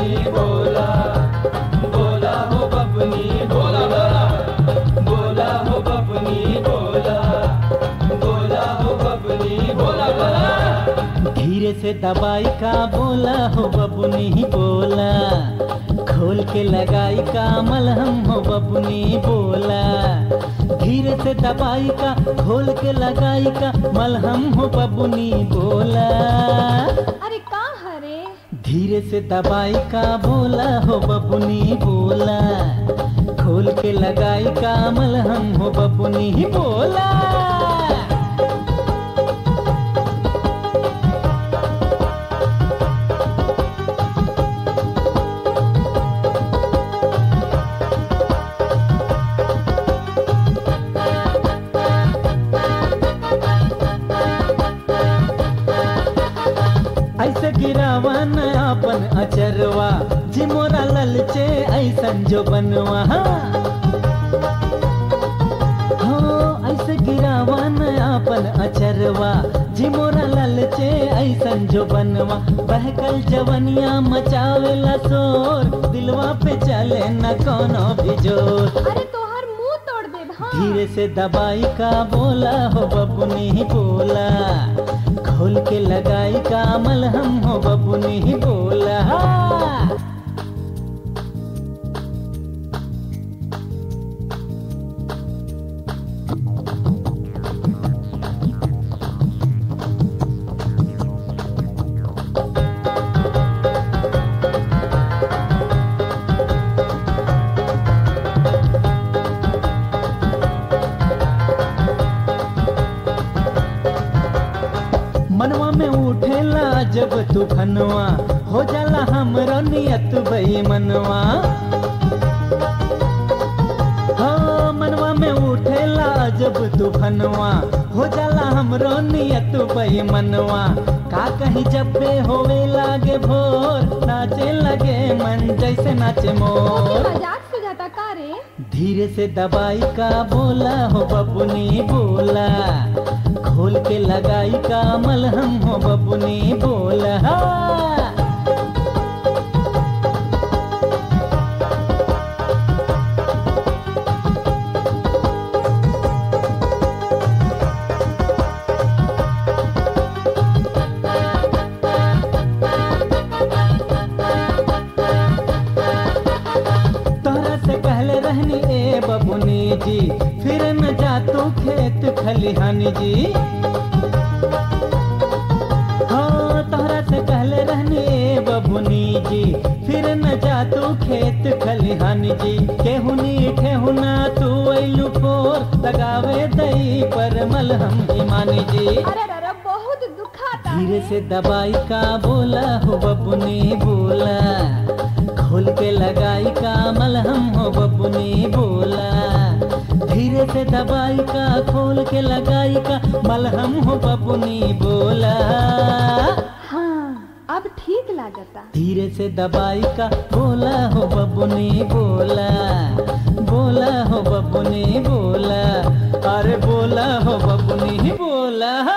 बबुनी बोला बोला हो बबुनी बोला बोला बोला हो बबुनी बोला बोला हो बबुनी बोला बोला धीरे से दबाई का बोला हो बबुनी बोला खोल के लगाई का मलहम हो बबुनी बोला धीरे से दबाई का खोल के लगाई का मलहम हो बबुनी बोला अरे का हरे धीरे से दबाई का बोला हो बबुनी बोला खोल के लगाई का मलहम हो बबुनी बोला ऐसे गिरावा न अपन अचरवा जी मोरा ललचे ऐसन जो बनवा हो ऐसे गिरावा न अपन अचरवा जी मोरा ललचे ऐसन जो बनवा बहकल जवनिया मचावेला शोर दिलवा पे चले न कोनो भी जोर अरे तोहर मुंह तोड़ दे हाँ धीरे से दबाई का बोला हो बबुनी बोला खोल के लगाई का मलहम हो बबुनी बोला मनवा में उठेला जब तूफनवा हो जाला हमरो नियत बेईमनवा हो मनवा में उठेला जब तूफनवा हो जाला हमरो नियत बेईमनवा का कहीं जब बे होवे लागे भोर नाचे लगे मन जैसे नाचे ओके मोर मजाक सुझाता का रे धीरे से दबाई का बोला हो बबुनी बोला खोल के लगाई का मलहम हो बबुनी बोला तोरा से कहले रहनी ए बबुनी जी फिर न जा तू खेत खलिहानी जी हाँ तोहरा से कहले रहनी ए बबुनी जी फिर न जा तू खेत खलिहानी जी केहुनी ठेहुना तू ऐलू फोर लगावे दई पर मलहम ईमानी जी अरे अरे बहुत दुखाता धीरे है से दबाई का बोला हो बबुनी बोला खोल के लगाई का मलहम हो बबुनी बोला धीरे से दबाई का खोल के लगाई का मलहम हो बबुनी बोला हाँ अब ठीक लागता धीरे से दबाई का बोला हो बबुनी बोला बोला हो बबुनी बोला अरे बोला हो बबुनी बोला